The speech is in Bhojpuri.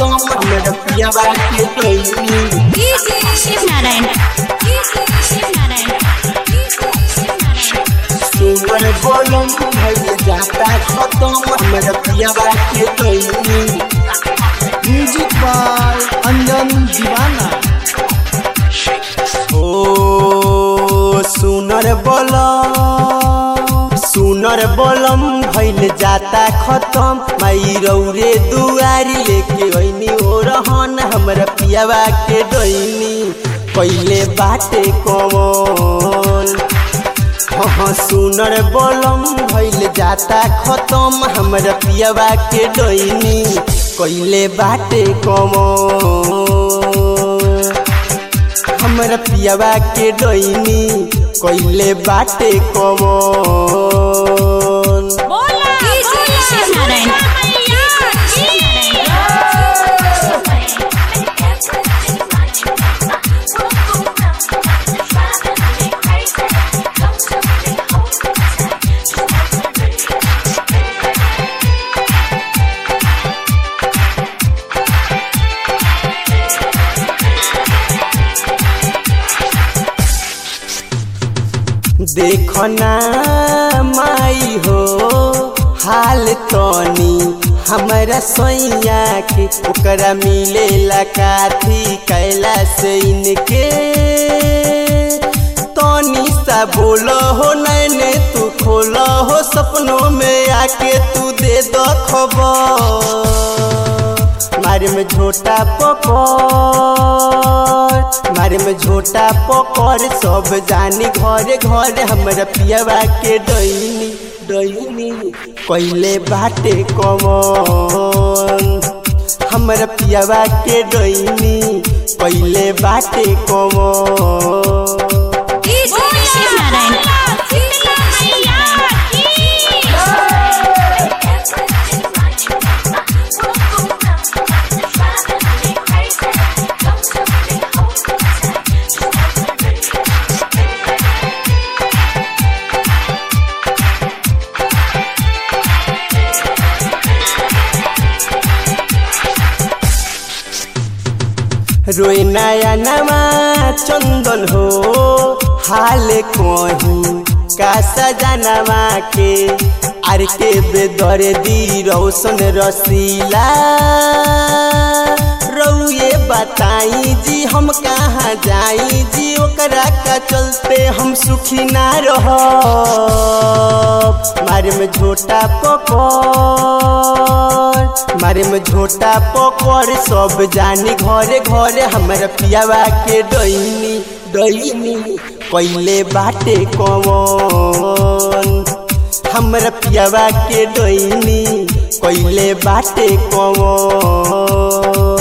खत्म हमर पियावा के डोइनी शिव नारायण शिव नारायण शिव नारायण सुमर बोलम भइल जाता खत्म हमर पियावा के डोइनी म्यूजिक बाय अंजन दीवाना ओ सुनर बोलम सुनर बोलम भइल जाता खत्म माई रौरे दुआरी लेके ओइनी ओ रहन हमर पियावा के डोइनी पहिले बाटे कौन हाँ सुनर बोलम भइल जाता खत्म हमर पियावा के डोइनी कइले बाटे कमन हमर पियावा के डोइनी कइले बाटे कमन शिव नारायण देखना माई हो हाल तनी हमरा सैया के ओकरा मिलेला काथी कैला से इनके तनी सा बोलो हो नैने तू खोलो हो सपनों में आके तू दे दो खबर मारे में झोटा पकड़ मारे में झोटा पकड़ सब जानी घरे घरे हमरा पियावा के डैनी डैनी कइले बाटे कमन हमरा पियावा के डैनी कइले बाटे कमन शिव नारायण रोए नया नवा चंदन हो हाल कहीं का सजनवा के आर के बेदर दी रौशन रसीला रउए बताई जी हम कहाँ जाई जी ओकरा का चलते हम सुखी ना रह मारे में झोटा पकड़ मारे में झोटा पकड़ सब जानी घरे घरे हमरा पियावा के डैनी डैनी कइले बाटे कमन हमरा पियावा के डैनी कइले बाटे कमन